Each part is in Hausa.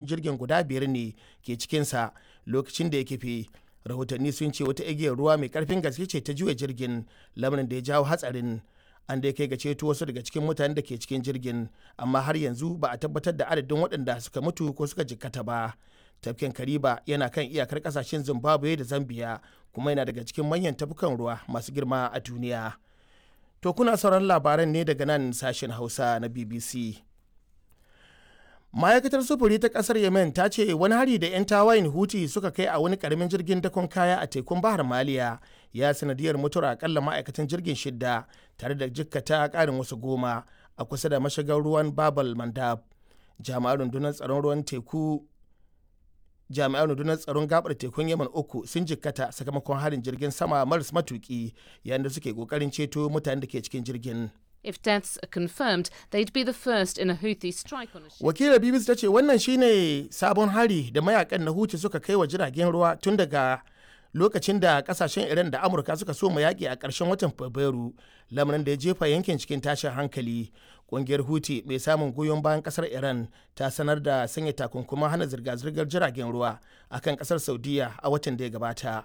jirgin guda biyar ne ke cikinsa lokacin da ya kife rahotanni sun ce wata igiyar ruwa mai karfin gaske ce ta juya jirgin lamarin da ya jawo hatsarin an dai kai ga ceto wasu daga cikin mutanen da ke cikin jirgin amma har yanzu ba a tabbatar da adadin waɗanda suka mutu ko suka jikkata ba tafkin kariba yana kan iyakar kasashen zimbabwe da zambia kuma yana daga cikin manyan tafukan ruwa masu girma a duniya to kuna sauran labaran ne daga nan sashen hausa na bbc ma'aikatar sufuri ta kasar yemen ta ce wani hari da 'yan tawayin huti suka kai a wani karamin jirgin dakon kaya a tekun bahar maliya ya sanadiyar mutuwar akalla ma'aikatan jirgin shidda tare da jikkata karin wasu goma a kusa da mashigar ruwan babal mandab jami'an rundunar tsaron ruwan teku jami'an rundunar tsaron gabar tekun yaman uku sun jikkata sakamakon harin jirgin sama maras matuki yayin da suke kokarin ceto mutanen da ke cikin jirgin If deaths are confirmed, they'd be the first in a Houthi strike on a ship. wakilar bbc ta ce wannan shine sabon hari da mayakan na huti suka kai wa jiragen ruwa tun daga lokacin da kasashen iran da amurka suka so yaƙi a ƙarshen watan fabrairu lamarin da ya jefa yankin cikin tashin hankali ƙungiyar huti mai samun goyon bayan ƙasar iran ta sanar da sanya takunkuman hana zirga-zirgar jiragen ruwa akan ƙasar saudiya a watan da ya gabata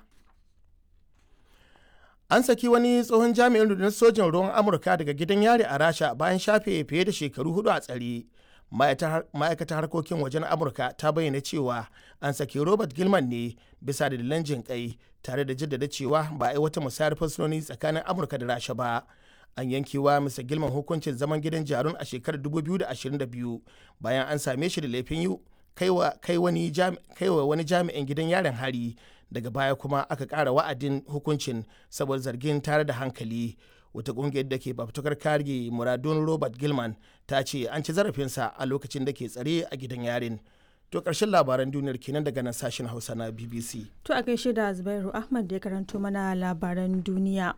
an saki wani tsohon jami'in rundunar sojin ruwan amurka daga gidan yari a rasha bayan shafe fiye da shekaru hudu a tsare ma'aikatar harkokin wajen amurka ta bayyana cewa an saki robert gilman ne bisa da dalilan jin kai tare da jaddada cewa ba a yi wata musayar fursunoni tsakanin amurka da rasha ba an yankewa misa gilman hukuncin zaman gidan jarun a shekarar 2022 bayan an same shi da laifin yi kai wa wani jami'in gidan yarin hari daga baya kuma aka ƙara wa'adin hukuncin saboda zargin tare da hankali wata ƙungiyar da ke fafutukar kare muradun robert gilman ta ce an ci zarafinsa a lokacin da ke tsare a gidan yarin to ƙarshen labaran duniyar kenan daga nan sashen hausa na bbc To a gaishe da Zubairu Ahmad da ya karanto mana labaran duniya.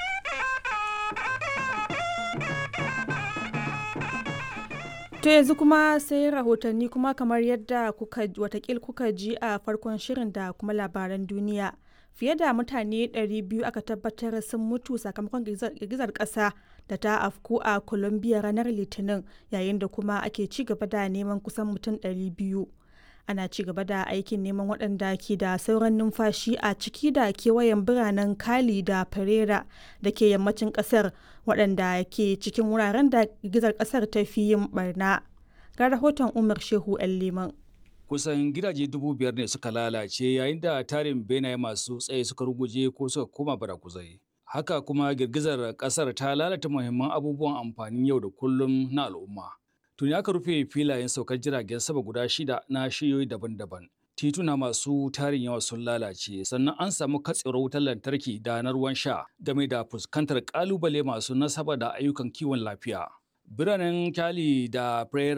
To yanzu kuma sai rahotanni kuma kamar yadda kuka watakil kuka ji a farkon shirin da kuma labaran duniya. Fiye da mutane 200 aka tabbatar sun mutu sakamakon girgizar ƙasa da ta afku a Colombia ranar Litinin yayin da kuma ake ci gaba da neman kusan mutum 200. Ana ci gaba da aikin neman waɗanda ke da sauran numfashi a ciki da kewayen biranen Cali da Pereira da ke yammacin ƙasar waɗanda ke cikin wuraren da girgizar ƙasar ta fi yin barna. Ga rahoton Umar Shehu 'yan Liman. kusan gidaje dubu biyar ne suka lalace yayin da tarin benaye masu tsaye suka ruguje ko suka koma barakuzai. Haka kuma girgizar kasar ta lalata muhimman abubuwan amfanin yau da kullum na al'umma. Tuni aka rufe filayen saukar jiragen sama guda shida na shiyoyi daban-daban. Tituna masu tarin yawa sun lalace sannan an samu katsewar wutar lantarki da na ruwan sha game da fuskantar kalubale masu nasaba da ayyukan kiwon lafiya. Biranen Cali da Pereira